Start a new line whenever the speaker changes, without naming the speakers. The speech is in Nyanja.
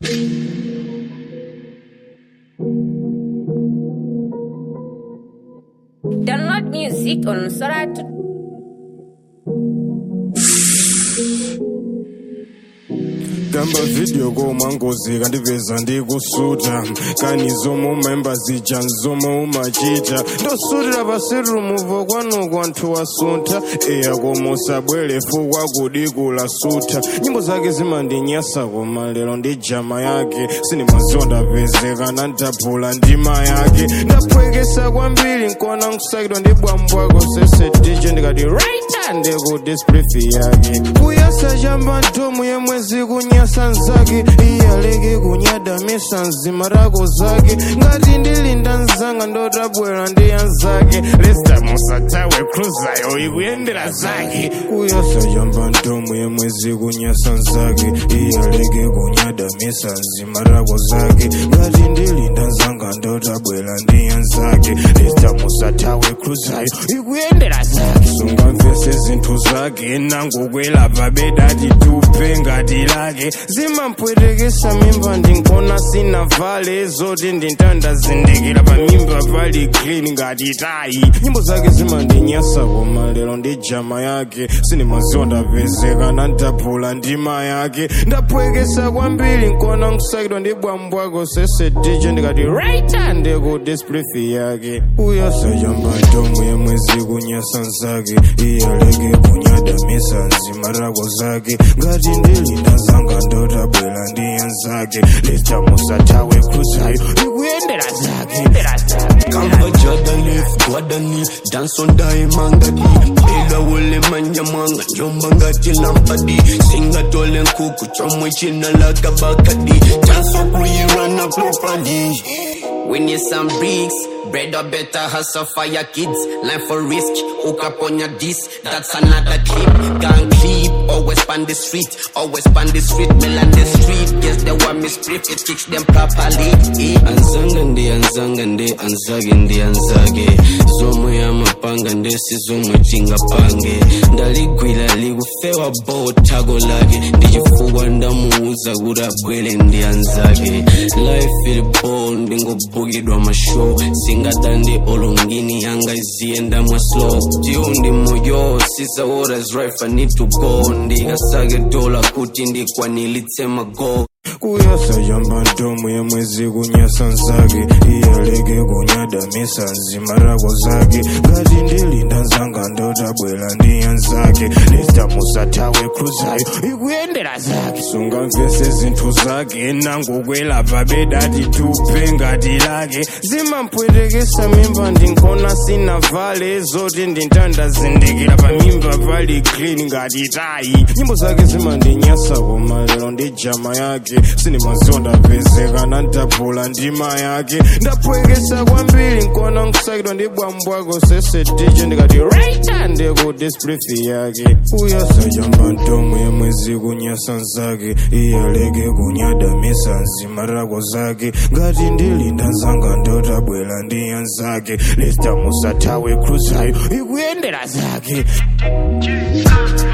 Download music on Soratu.
gamba video koma ngozi kandipeza ndikusuta kani zomwe umayimba zija nzomwe umachita ndosutira pasirumuvo kwanuko anthu wasuntha eya koma usabwere fukwa kudikula sutha nyimbo zake zimandinyasa koma lero ndi jama yake sinimaziwa ndapezekana ndaphula ndima yake ndaphwekesa kwambiri nkona nkusakidwa ndi bwambwako sese dj ndikati right ndiko displifi yake kuyasa chamba ntomu yemwezi kunyasa nzake iyaleke kunyadamisa nzima rako zake ngati ndilinda nzanga ndotabwera ndi anzake lesta musatawe cruzayo ikuyendera zake kuyasa chamba ntomu yemwezi kunyasa nzake iyaleke kunyadamisa nzima rako zake ngati ndilinda nzanga ndotabwera ndi anzake lesta musatawe cruzayo ikuyendera zake sungamvese zinthu zake nangokwelapa bedati tupe ngati lake zimampwetekesa mimba ndinkona sina vale zoti ndintandazindikira pamimba pali clean ngati tayi nyimbo zake zimandinyasa koma lero ndi jama yake sinimaziwa ndapezekana ndaphula ndima yake ndaphwekesa kwambiri nkona nkusakidwa ndi bwambwako sese dj ndikati right ndiko displifi yake uyasajamba ntomu yemwezi kunyasa nzake iyaleke kunyadamisa nzima rako zake ngati ndilinda zanga ndotabwera ndi anzake leta musatawe cruzayo ikuyendera zake
Kamba jadalif, gwadani, dance on daimangadi Ila wole manja mwanga, njomba ngati lampadi Singa tole nkuku, chomwe china laka bakadi Dance on kuirana properly
We need some bricks, bread or better hustle for your kids. Line for risk, hook up on your disc. That's another clip. Gang clip, always span the street, always span the street, mill and the street. Yes, they want me split, it teach them properly. Eh.
Anzanga ndi anzanga ndi anzage ndi anzage Zomwe ya mapanga ndesi zomwe tingapange Ndaligwira likufewa bo tago lake Ndichifukwa ndamuuza kuti abwere ndi anzake Life ili bo ndingobukidwa mashow Singadandi olongini yanga iziyenda mwa slow Tiyo ndi moyo, sisa what is right I need to go Ndikasake dola kuti ndikwanilitse mago
kuyasa chamba ntomu yemwezi kunyasa nzake iyaleke kunyadamisa nzima rako zake ngati ndilinda nzanga ndotabwera ndi anzake lesta musatawe cruzayo ikuyendera zake sungamvese zinthu zake nangokwelapa bedati tupe ngati lake zimampwetekesa mimba ndinkona sina vale zoti ndintandazindikira pamimba pali clean ngati tayi nyimbo zake zimandinyasa koma lero ndi jama yake sinimaziwa ndapezekana ndaphula ndima yake ndaphwekesa kwambiri nkona nkusakidwa ndi bwambwako sese dj ndikati right ndiko displifi yake uyasa chamba ntomu yemwezi kunyasa nzake iyaleke kunyadamisa nzima rako zake ngati ndilinda nzanga ndotabwera ndi anzake lesta musatawe cruzayo ikuyendera zake
Jesus.